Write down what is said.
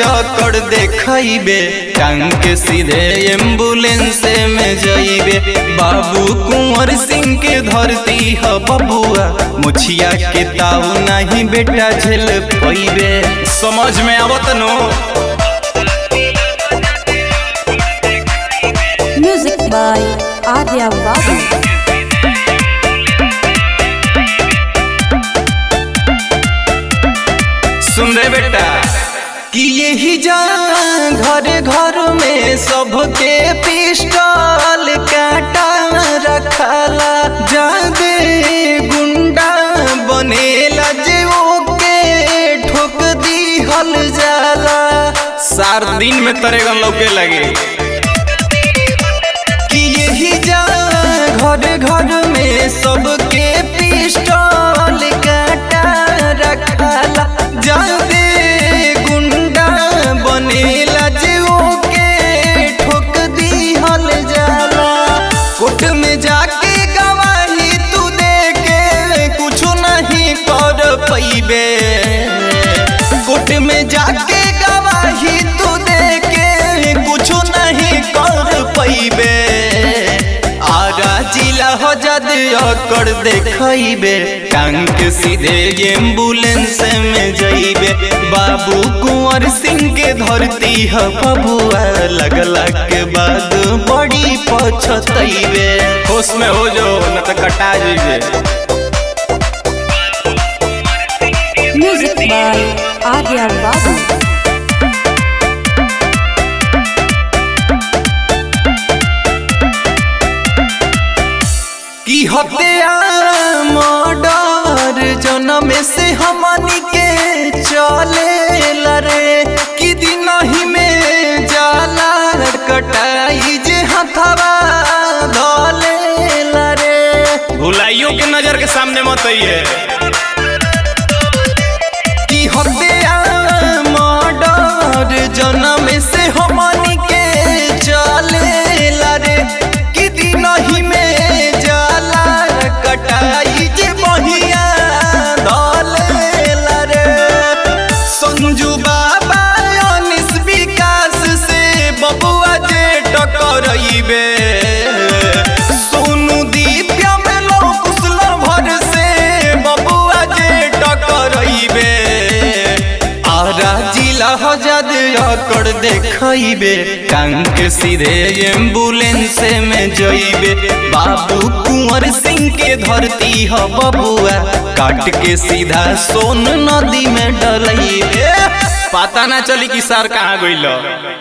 अकड़ देखइबे टांग के सीधे एम्बुलेंस में जइबे बाबू कुंवर सिंह के धरती ह बबुआ मुछिया के ताऊ नहीं बेटा झेल पैबे समझ में आवत नो Music by Arya Babu. सुन रे बेटा कि यही जा घर घर में सबके पिस्टल काटा रखला जादे गुंडा बनेला जे ओके ठोक दिहल जाला सार दिन में तरेगन लौके लगे कि यही जा घर घर में सबके पिस्टल काटा रखला जादे गुंडा बनेला जे ओके ठोक दिहल जाला कोर्ट में जाके गवाही तू दे के कुछ नहीं कर पैबे कोर्ट में जाके गवाही तू दे के कुछ नहीं कर पैबे आगा जिला हो जद अकड़ देखइबे टांग के सीधे एम्बुलेंस में जइबे बाबू कुंवर सिंह के धरती ह बबुआ लगला के बाद बड़ी पछतइबे होश में हो जो न त कटा जइबे Music by Arya Babu. की हत्या मर्डर जन्म से हमनी के चले लरे कि दिन ही में जाला कटाई जे हथवा धले लरे भुलाइयों के नजर के सामने मत आइए की हत्या मर्डर जन्म से हमनी के चले लरे कि दिन ही में जाला कटाई जे बहिया धले लरे संजू बाबा अनिस विकास से बबुआ जे टकरइबे सोनू दिव्या में लोकुसल भर से बबुआ जे टकरइबे आरा जिला हजाद अकड़ देखइबे टांग के सीधे एम्बुलेंस में जइबे बाबू कुंवर सिंह के धरती ह बबुआ काट के सीधा सोन नदी में डलइबे पता ना चली कि सर कहाँ गइल